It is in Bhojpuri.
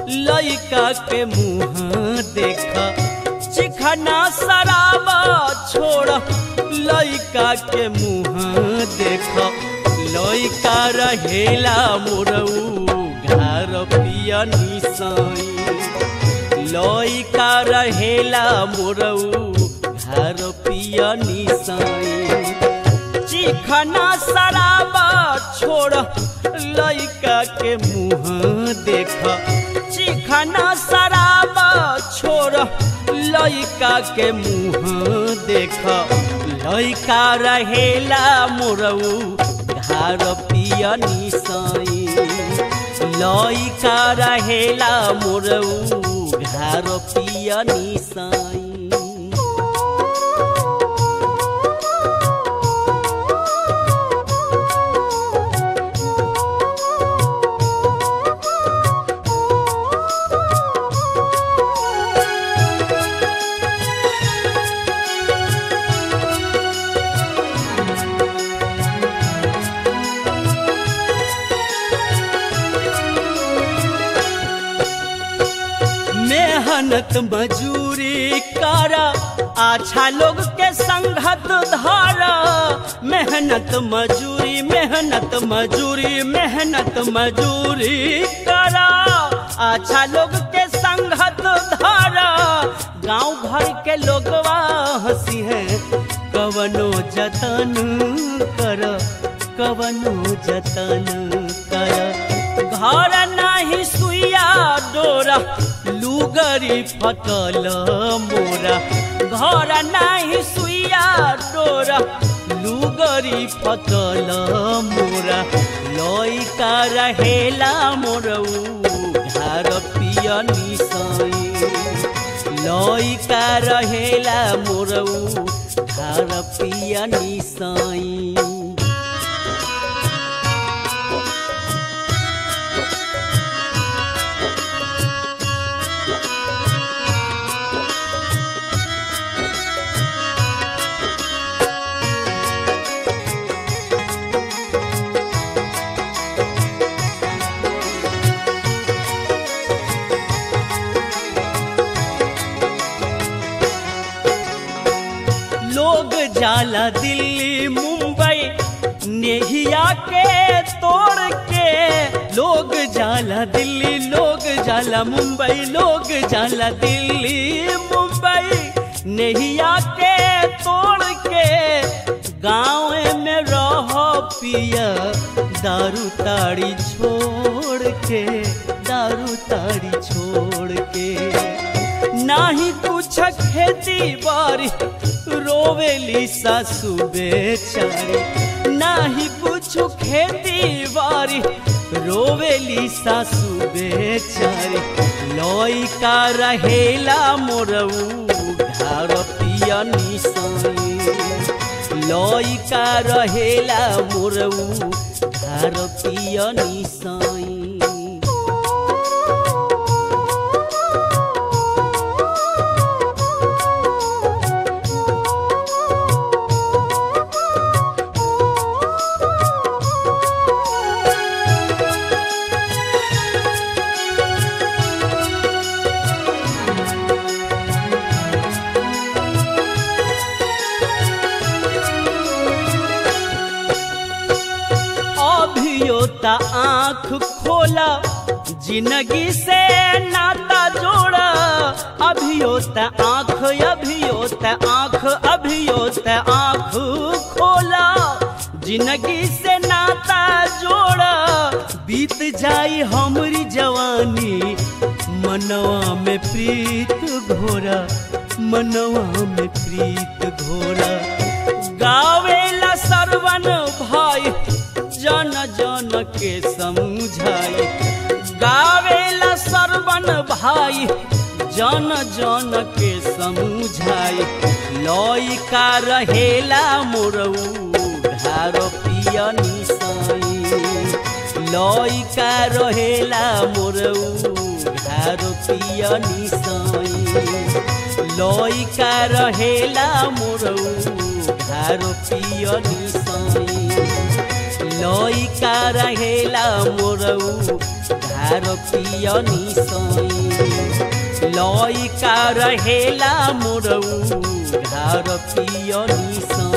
लइका के मुँह देख चिखना शराब छोड़ लइका के मुँह देख लइका रहेला मोरऊ घर पिया निसाई लइका रहेला मोरऊ घर पिया निसाई चिखना शराब छोड़ लइका के मुँह देख चिखना शराब छोड़ लइका के मुँह देख लइका रहेला मोरऊ घर पिया निसाई लइका रहेला मोरऊ घर पिया निसाई मेहनत मजूरी करा अच्छा लोग के संगत धारा मेहनत मजूरी मेहनत मजूरी मेहनत मजूरी करा अच्छा लोग के संगत धारा गांव भर के लोगवा हंसी है कवनो जतन कर कवनो जतन कर घर नाही सुइया डोरा लुगरी फटल मोरा घर नाही सुइया डोरा लुगरी फटल मोरा लइका रहेला मोरऊ घर पिया निसाई लइका रहेला मोरऊ घर पिया निसाई लोग जाला दिल्ली मुंबई नेहिया के तोड़ के लोग जाला दिल्ली लोग जाला मुंबई लोग जाला दिल्ली मुंबई नेहिया के तोड़ के गाँव में रह पिया दारू ताड़ी छोड़ के दारू ताड़ी छोड़ के नाही कुछ खेती बारी रोवेली सासू बेचारी नाही कुछ खेती बारी रोवेली सासू बेचारी लइका रहेला मोरऊ घर पिया निसाई लइका रहेला मोरऊ घर पिया निसाई अभियो त आँख खोला जिंदगी से नाता जोड़ा अभियो त आँख अभियो त आँख अभियो त आँख खोला जिंदगी से नाता जोड़ा बीत जाई हमरी जवानी मनवा में प्रीत घोरा मनवा में प्रीत घोरा गावेला सरवन भाई जन जन के समझाई गावेला सरवन भाई जन जन के समझाई लइका रहेला मोरऊ धार पिया निसाई लइका रहेला मोरऊ धार पिया निसाई लइका रहेला मोरऊ धार पिया निसाई लइका रहेला मोरऊ धार पियनी सई लइका रहेला मोरऊ धार पियनी सई